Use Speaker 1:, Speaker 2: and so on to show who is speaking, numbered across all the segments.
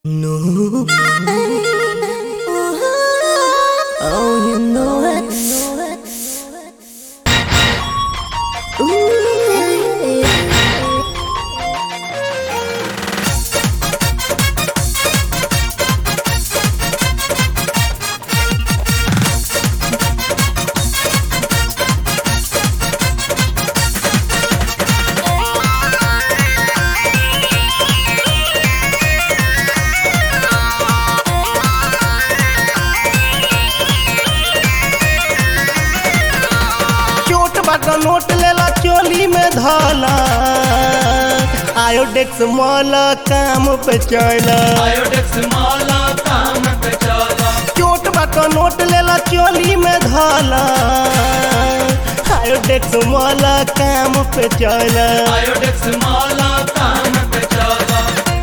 Speaker 1: No. Oh, you know it. Ooh.
Speaker 2: चोट बाटा note लेला चोली में धला आयोडेक्स मॉल काम पे चला
Speaker 3: आयोडेक्स माला काम पे चला
Speaker 2: चोट बाटा नोट लेला चोली में धला आयोडेक्स मॉल काम पे चला
Speaker 3: आयोडेक्स माला काम पे चला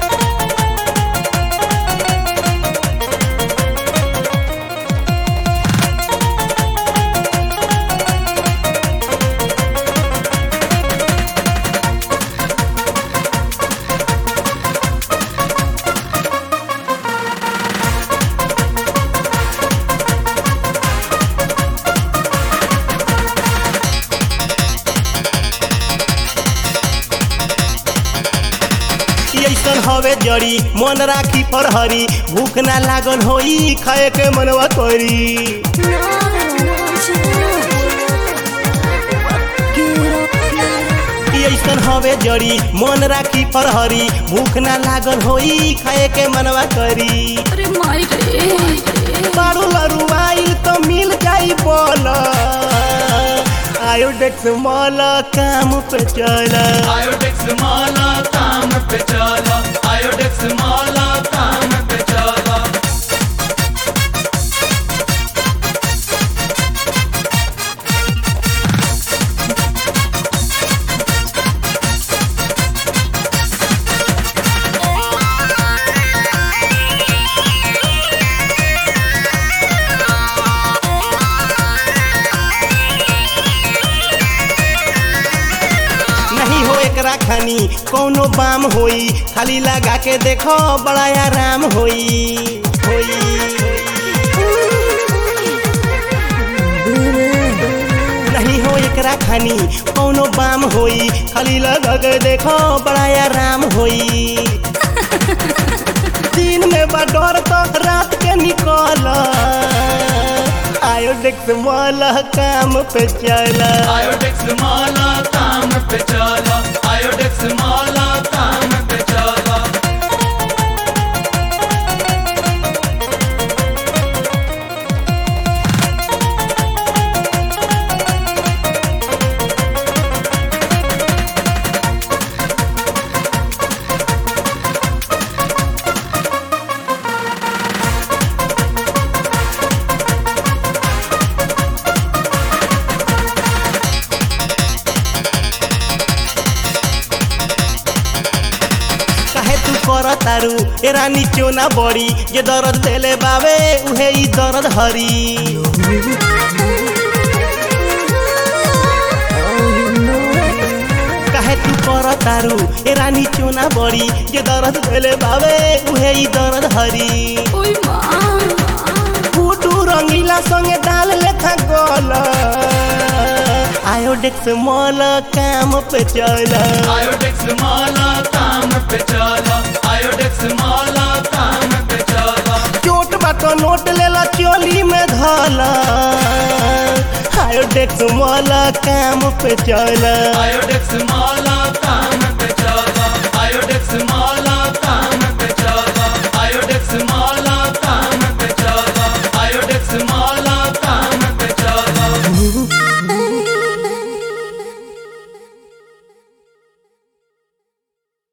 Speaker 2: ऐसन हवे जड़ी मन राखी फरहरी भूख ना लागल होई खाए के मनवा करी ऐसन हवे जड़ी मन राखी फरहरी भूख ना लागल होई खाए के मनवा करी
Speaker 1: अरे माई रे
Speaker 2: बारू लरू आइल तो मिल जाई बोल आयोडेक्स मॉल काम पे चला
Speaker 3: आयोडेक्स माला काम पे चला आयोडेक्स माला काम पे चला
Speaker 2: नहीं हो एकरा खानी कोनो बाम होई खाली लगा के देखो बड़ा आराम होई होई नहीं हो एकरा खानी कोनो बाम होई खाली लगा के देखो बड़ा आराम होई दिन में बा डर तो रात के निकल आयोडेक्स मॉल काम पे चला
Speaker 3: आयोडेक्स माला काम पे चला आयोडेक्स माला काम पे चला
Speaker 2: काहे तू कर तारू ए रानी चोना बड़ी जे दर्द देले बावे उहे ई दर्द हरी काहे तू कर तारू ए रानी चोना बड़ी जे दर्द देले बावे उहे ई दर्द हरी
Speaker 1: ओई माँ
Speaker 2: फूटू रंगीला संगे डाल लेखा गोल आयोडेक्स मॉल काम पे चला
Speaker 3: आयोडेक्स माला काम पे चला आयोडेक्स माला काम पे चला
Speaker 2: चोट बाटो नोट लेला चोली में धला आयोडेक्स मॉल काम पे चला
Speaker 3: आयोडेक्स माला काम पे चला आयोडेक्स माला